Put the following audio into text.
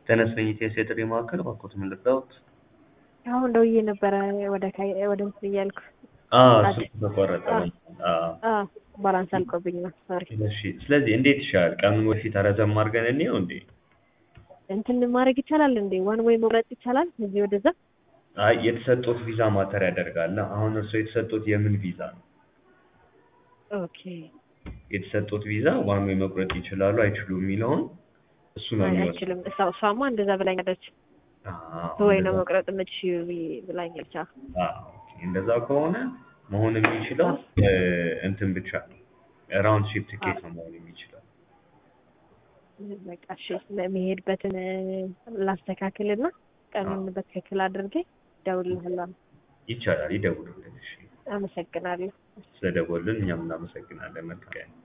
ተነስተኝ ኢቲኤስ የጥሪ ማዕከል እባክዎት ምን ልርዳዎት? አሁን ደውዬ ነበረ ወደ ካይ- ወደ እንትን እያልኩ አዎ አዲስ- ስልክ ተቋረጠ። አዎ አዎ ባላንስ አልቆብኝ ነው ሶሪ እሺ። ስለዚህ እንዴት ይሻላል? ቀኑን በፊት ረዘም አድርገን እንየው እንዴ? እንትን ማድረግ ይቻላል እንዴ ዋን ወይ መቁረጥ ይቻላል እዚህ ወደዛ አይ የተሰጡት ቪዛ ማተር ያደርጋል። አሁን እርስዎ የተሰጡት የምን ቪዛ ነው? ኦኬ የተሰጡት ቪዛ ዋን ዌይ መቁረጥ ይችላሉ አይችሉም የሚለውን እሱ ነው አይ የሚወስነው። አይችልም እሷ እሷማ እንደዛ ብላኛለች አዎ፣ ወይ ነው እንደዛ- መቁረጥ የምትችይው ብዬ- ብላኛለች አዎ አዎ፣ ኦኬ። እንደዛ ከሆነ መሆን የሚችለው እ፣ እንትን ብቻ ነው ራውንድ ሺፕ ትኬት ነው መሆን የሚችለው። በቃ እሺ ለመሄድበትን ላስተካክልና ቀኑን በትክክል አድርጌ እደውልልሃለሁ ይቻላል፣ ይደውሉልን። እሺ፣ አመሰግናለሁ ስለደወሉልን እኛም እናመሰግናለን። መልካም